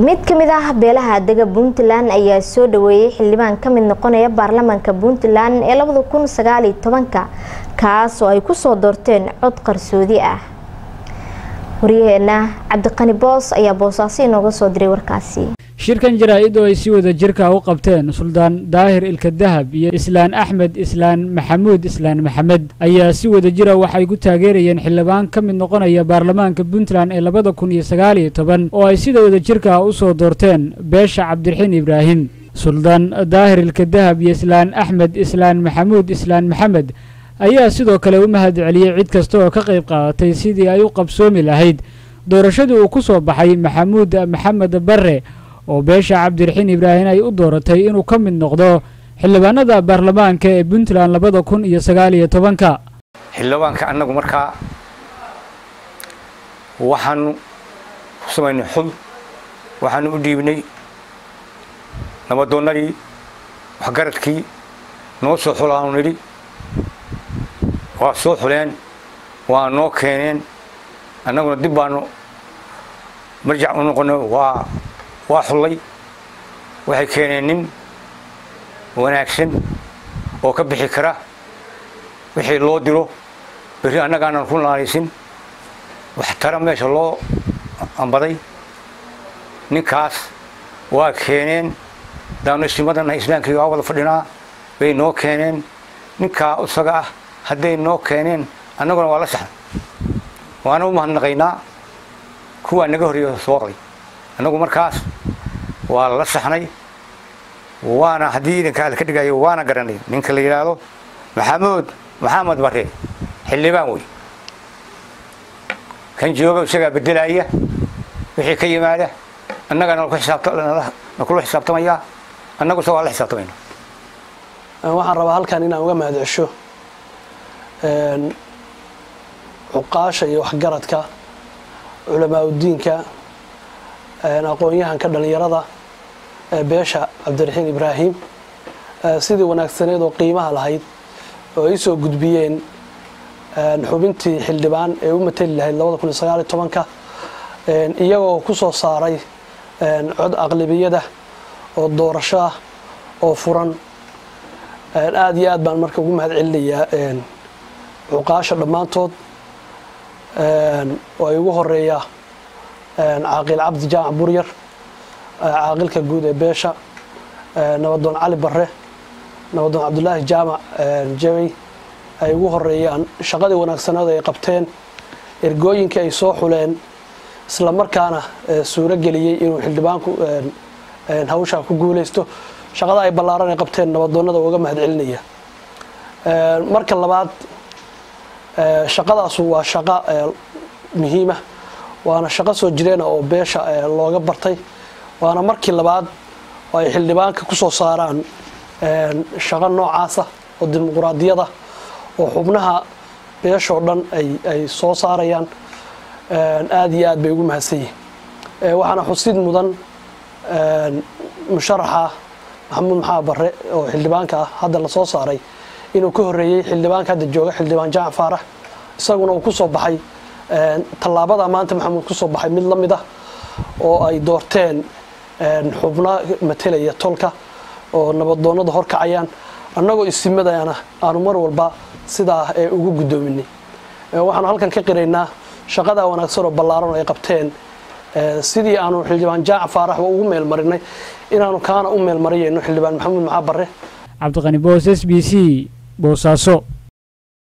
mid ka mid ah beelaha dega puntland ayaa soo dhaweeyey xildhibaan ka mid noqonaya baarlamaanka puntland ee labada kun sagaaliyo tobanka kaas oo ay kusoo doorteen cod qarsoodi ah waryaheena cabdiqani boos ayaa boosaaso inooga soo diray warkaasi shirkan jaraa-id oo ay si wada jirka u qabteen suldaan daahir ilka dahab iyo islaan axmed islaan maxamuud islaan maxamed ayaa si wada jira waxay ku taageerayeen xildhibaan ka mid noqonaya baarlamaanka puntland ee labada kun iyo sagaaliyo toban oo ay sida wada jirka u soo doorteen beesha cabdiraxiin ibraahim suldaan daahir ilka dahab iyo islaan axmed islaan maxamuud islaan maxamed ayaa sidoo kale u mahad celiyey cid kasta oo ka qayb qaadatay sidii ay u qabsoomi lahayd doorashadii uu ku soo baxay maxamuud maxamed barre oo beesha cabdiraxiin ibraahim ay u dooratay inuu ka mid noqdo xildhibaanada baarlamaanka ee puntland labada kun iyo sagaaliyo tobanka xildhibaanka annagu markaa waxaanu ku samaynay xul waxaanu u dhiibnay nabadoonnadii waxgaradkii noo soo xulaanu nidhi waa soo xuleen waa noo keeneen annaguna dib baanu marjac u noqonay waa waa xullay waxay keeneen nin wanaagsan oo ka bixi kara wixii loo diro berri annagaanan ku naanaysin waxtara meesha loo ambaday ninkaas waa keeneen daanu isimadana islaamkii waa wada fadhinaa bay noo keeneen ninkaa isaga ah hadday noo keeneen annaguna waa la saxnay waana u mahadnaqaynaa kuwaa naga horreeya soo qoray annagu markaas waa la saxnay waana haddii idanka ala ka dhigayo waana garanay ninka la yidhaahdo maxamuud maxamed bare xildhibaan wey kan jooga isagaa bedelaya wixii ka yimaada annagana nakula xisaabtamayaa annagu se waa la xisaabtamayna waxaan rabaa halkan inaan uga mahad cesho cuqaasha iyo waxgaradka culamaa udiinka aqoon-yahanka dhallinyarada beesha cabdiraxiin ibraahim sidii wanaagsaneed oo qiimaha lahayd oo ay soo gudbiyeen xubintii xildhibaan ee u mateli lahayd labada kun iyo sagaaliyo tobanka iyagoo ku soo saaray cod aqlabiyada oo doorasho ah oo furan aada iyo aad baan marka ugu mahad celinayaa cuqaasha dhammaantood oo ay ugu horeeya caaqil cabdi jaamac buryar caaqilka guud ee beesha nabadoon cali barre nabadoon cabdulaahi jaamac jabey ay ugu horeeyaan shaqadii wanaagsaneed ay qabteen ergooyinkii ay soo xuleen isla markaana suuro geliyey inuu xildhibaanku hawshaa ku guuleysto shaqada ay ballaaran ay qabteen nabadoonnada uga mahad celinaya marka labaad shaqadaasu waa shaqo muhiima waana shaqo soo jireena oo beesha looga bartay waana markii labaad oo ay xildhibaanka ku soo saaraan shaqo noocaasa oo dimuquraadiyada oo xubnaha beeshoo dhan ay soo saarayaan aada iyo aad bay ugu mahadsan yihin waxaana xusid mudan musharaxa maxamuud maxamed barre oo xildhibaanka ah hadda la soo saaray inuu ka horreeyey xildhibaanka hadda jooga xildhibaan jaamac faarax isaguna uu ku soo baxay tallaabada maanta maxamuud ku soo baxay mid la mid ah oo ay doorteen xubno matelaya tolka oo nabadoonnada horkacayaan annagoo isimadana aanu mar walba sidaa ee ugu guddoominay waxaanu halkan ka qiraynaa shaqadaa wanaagsan oo ballaaran oo ay qabteen sidii aanu xildhibaan jaac faaraxba ugu meelmarinay inaanu kaana u meelmariyayno xildhibaan maxamuud maxaa barre cabdiqani boos s b c boosaaso